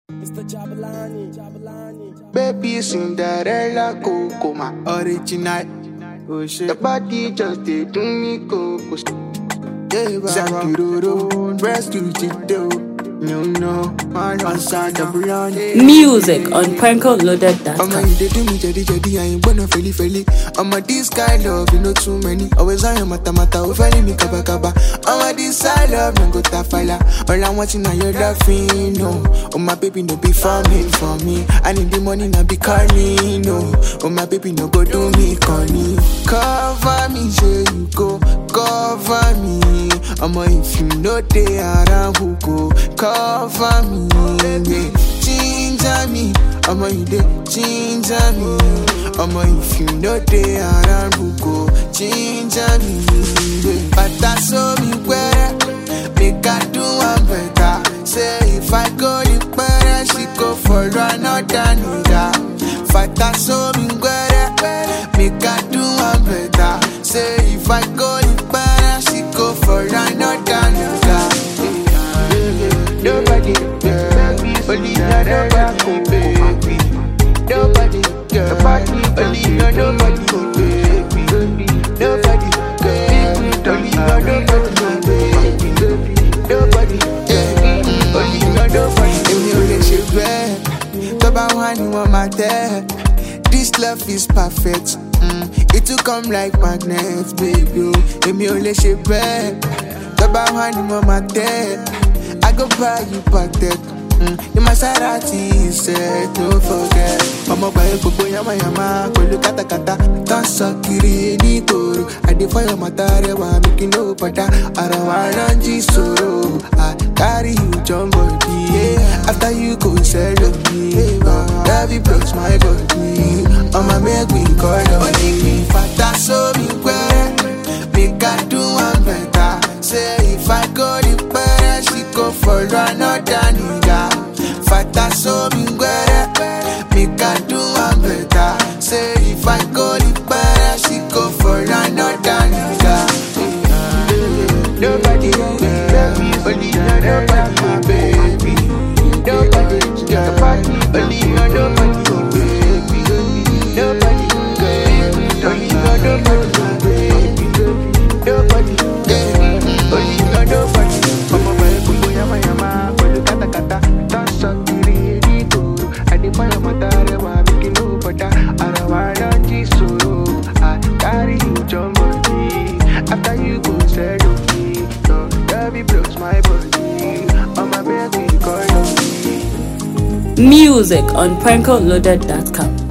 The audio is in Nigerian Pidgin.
Mr. Jabalani, Jabalani. Baby Cinderella Coco, my original. Oh shit. The body just did do me coco. Zakiroro, breast to the You know, man, on Santa Brianna. Music on I'ma prankoloaded.com. you they do me jadi jadi, I ain't wanna feli feli. I'ma this kind love, you know too many. Always I am mata mata, ofeli me kaba kaba. I'ma this side love, no go tafala. All I want is now your loving, no. Oh my baby, no be for me, for me. I need the money, now be calling, no. Oh my baby, no go do me, corny. Cover me, say you go, cover me. I'ma if you know they around who go, cover me, yeah. Ginger me, I'ma you dey ginger me. I'ma if you know they around who go, ginger me, yeah. But that's so me where make I do one better. Say if I go the better, she go for another nigga. Fata so me where make I do one better. Say if I go the better, she go for another nigga. Nobody, yeah. only nobody, baby. Nobody, yeah. only nobody, baby. Nobody, yeah. only nobody, baby. Nobody, yeah. only nobody. Èmi ò lè ṣe bẹ́ẹ̀, tó bá wà ní wọ́n máa tẹ́. This love is perfect. Mm. It will come like magnet, baby. oh. Èmi ò lè ṣe bẹ́ẹ̀, tó bá wà ní wọ́n máa tẹ́. I go buy you patek. Mm. The Maserati is set, no forget. Ọmọ gbàgbé gbogbo yamayama pẹ̀lú kátàkátà. Tán sọ kiri nígboro. Àdéfọ́yọ̀ mọ̀tà rẹwà mi kí ló padà. Àrà wa ló ń jí sòrò. I carry you jump body. Yeah. After you go sell me. Love you breaks my body. Ọmọ make me call on me. Fata so mi pẹ́. Make I do one better. Say if I go the better, she go for another nigga. Fata so mi gbẹrẹ, make I do one better. Say if I go the better, she go for another nigga. Nobody, baby, only nobody, baby. Nobody, nobody, only nobody, baby. Nobody, baby, only nobody, baby. Nobody, yeah, only nobody. Ọmọ bẹ̀rẹ̀ gbogbo yamayama pẹ̀lú kátàkátà. Tọ́sọ̀ kiri nígboro. Àdìpọ́yọ̀ mọ̀tà rẹwà mí kí ló bọ̀dá. Ara wa lọ jí sòrò. I carry you jump body. After you go settle me. Your love it blows my body. Ọmọ bẹ́ẹ̀ kì í kọ́ lọ. Music on prankoloaded.com.